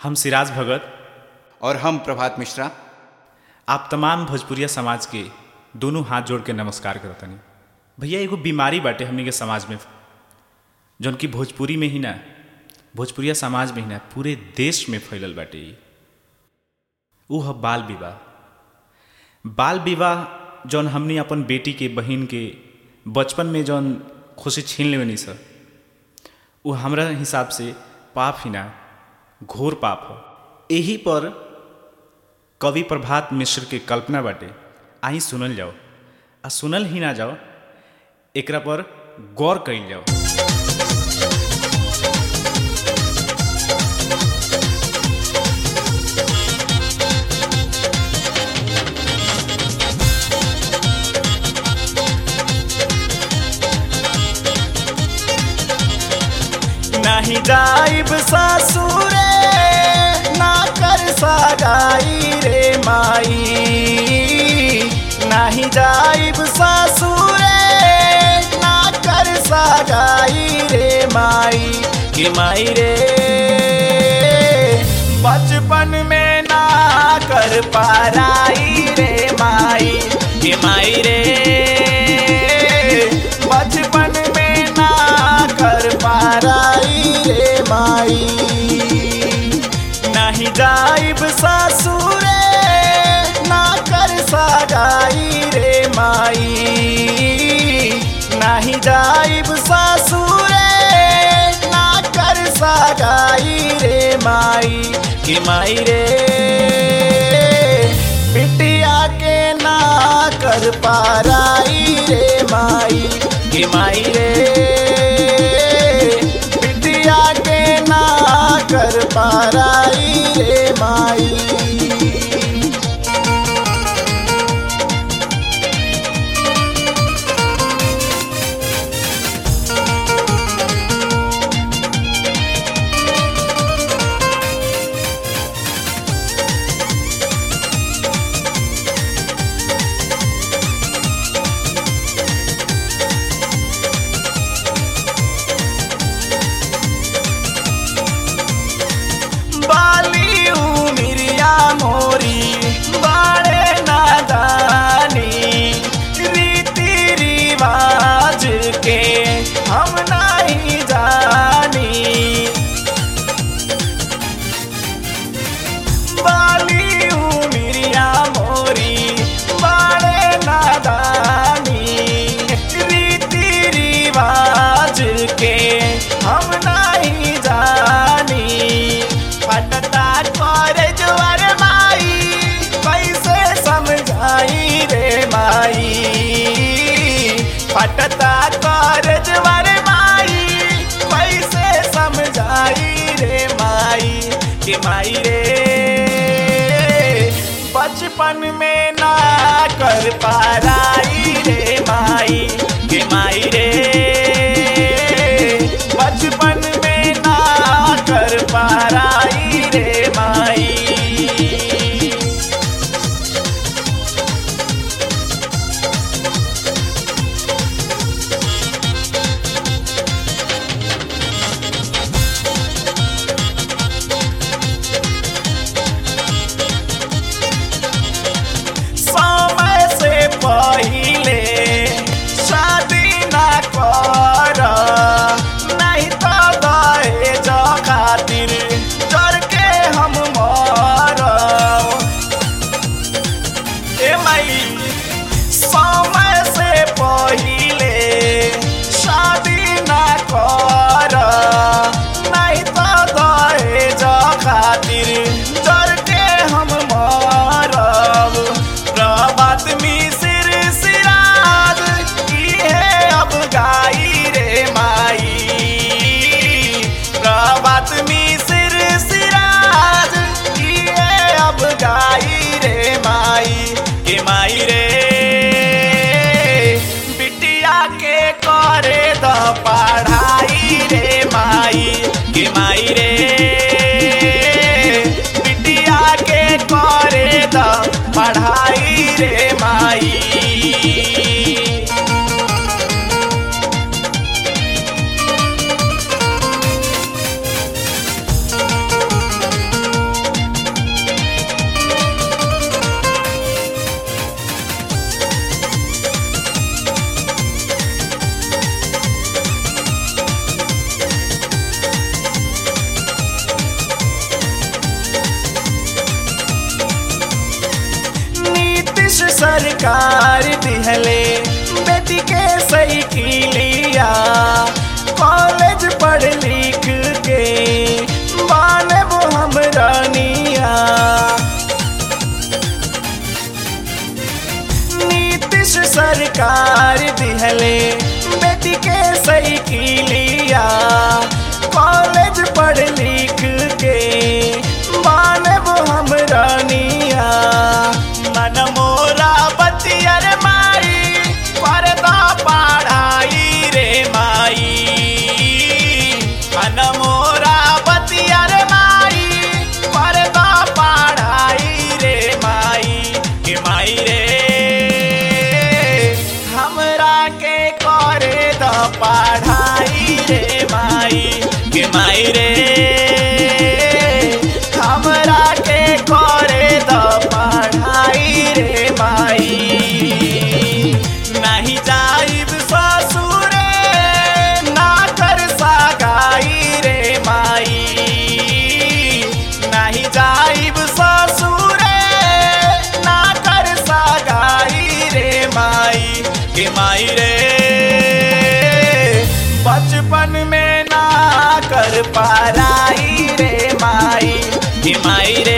हम सिराज भगत और हम प्रभात मिश्रा आप तमाम भोजपुरिया समाज के दोनों हाथ जोड़ के नमस्कार करतनी भैया एगो बीमारी बाटे हमनी के समाज में जौन कि भोजपुरी में ही ना भोजपुरिया समाज में ही ना पूरे देश में फैलल बाटे ई ऊ ह बाल विवाह बाल विवाह जौन हमनी अपन बेटी के बहिन के बचपन में जौन खुशी छीन लेवनी सर वो हमरा हिसाब से पाप ही ना घोर पाप हो यही पर कवि प्रभात मिश्र के कल्पना बाटे आई सुनल जाओ आ सुनल ही ना जाओ एकरा पर गौर कइल जाओ नहीं जाइब सासुरे ना कर सगाई रे माई नहीं जाइब सासुरे ना कर सगाई रे माई के माई रे बचपन में ना कर पाराई रे माई के माई रे बचपन में ना कर पाराई रे माई नहीं जाइब सासुरे ना कर सगाई रे माई नहीं जाइब सासुरे ना कर सगाई रे माई कि माई रे बिटिया के ना कर पाराई रे माई कि माई रे बिटिया के ना कर पाराई रे माई बाली उमिरिया मोरी बाड़े नादानी रीति रिवाज के हम नहीं जानी बाली उमिरिया मोरी बाड़े नादानी रीति रिवाज के हम नहीं जानी फटता कर जुआर माई कैसे समझाई रे माई फटता कर जुआर माई कैसे समझाई रे माई कि माई रे बचपन में ना कर पाराई रे माई कि माई रे बचपन में ना कर पाराई रे माई समय से पहिले शादी ना कर नहीं तो दहेज खातिर जर के हम मरब ए माई समय से पहिले शादी ना कर नहीं तो दहेज खातिर जर के हम मरब प्रभात मिसिर सिराज इहे अब गाई रे माई प्रभात मिसिर सिराज इहे अब गाई रे माई के माई रे बिटिया के करे द पढ़ाई रे माई के माई रे बिटिया के करे द पढ़ाई रे माई सरकार दिहले बेटी के सही लिया कॉलेज पढ़ लिख के मानव हम रानिया नीतीश सरकार दिहले बेटी के सही लिया कॉलेज पढ़ लिख के मानव हम रानिया मन मोरा बतियर माई पर्दा पढ़ाई रे माई मन मोरा बतियर माई पर्दा पढ़ाई रे माई के माई रे हमरा के करे द पढ़ाई रे माई के माई रे हमरा के करे द पढ़ाई रे माई नहीं जाइब ससुरे ना कर सगाई रे माई नहीं जाइब ससुरे ना कर सगाई रे माई के माई रे बचपन में ना कर पाराई रे माई के माई रे